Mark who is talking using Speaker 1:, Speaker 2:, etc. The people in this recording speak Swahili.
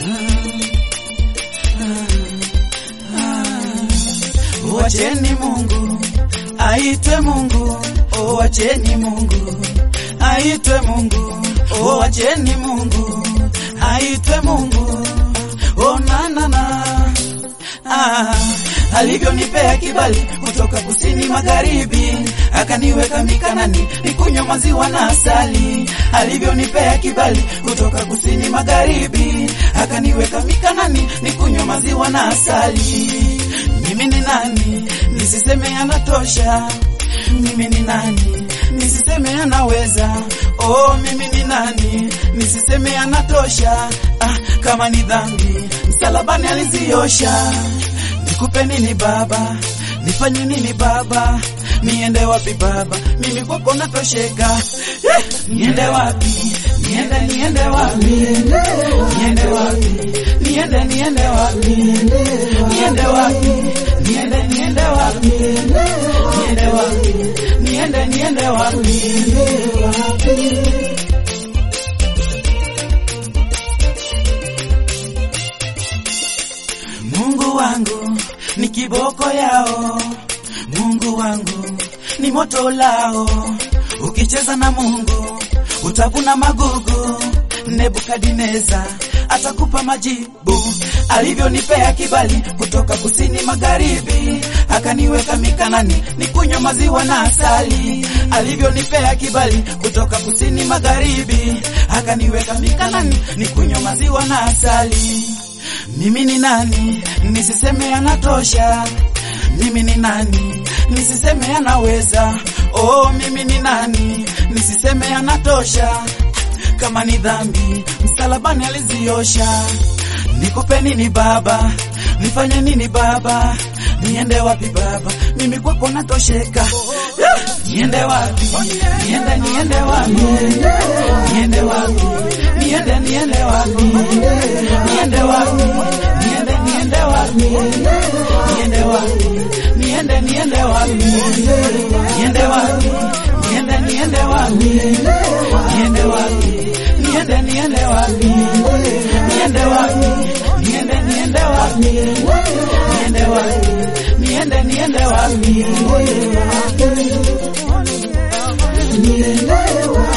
Speaker 1: Wacheni Mungu aitwe Mungu, oh, wacheni Mungu aitwe Mungu, oh, wacheni Mungu aitwe Mungu, oh, na na na ah, alivyonipea kibali kutoka kusini magharibi, akaniweka mikanani nikunywa maziwa na asali. Alivyonipea kibali kutoka kusini magharibi, akaniweka mikanani nikunywa maziwa na asali. Mimi ni nani nisiseme anatosha? Mimi ni nani nisiseme anaweza? Oh, mimi ni nani nisiseme anatosha? Ah, kama ni dhambi msalabani aliziosha. Nikupe nini Baba? Nifanye nini Baba? Niende wapi Baba? Mimi kwako natosheka. Eh, niende wapi? Niende niende wapi? Niende wapi? Niende niende wapi? Niende wapi? Niende niende wapi? Niende wapi? Niende niende wapi? Mungu wangu ni kiboko yao, Mungu wangu ni moto lao. Ukicheza na Mungu utavuna magugu. Nebukadineza atakupa majibu. Alivyonipea kibali kutoka kusini magharibi, akaniweka mikanani nikunywa maziwa na asali. Alivyonipea kibali kutoka kusini magharibi, akaniweka mikanani nikunywa maziwa na asali. Mimi ni nani nisiseme anatosha? Mimi ni nani nisiseme anaweza? Oh, mimi ni nani nisiseme anatosha? Kama ni dhambi msalabani aliziosha. Nikupe nini Baba? Nifanye nini Baba? Niende wapi Baba? Mimi kwako natosheka. Yeah! Niende wapi? Niende niende wapi? Niende wapi? Niende niende wapi? Niende wapi? Niende niende wapi? Niende wapi? Niende niende wapi? Niende wapi? Niende niende wapi? Niende wapi? Niende niende wapi? Niende wapi? Niende niende wapi? Niende wapi? Niende niende wapi?
Speaker 2: Nielewa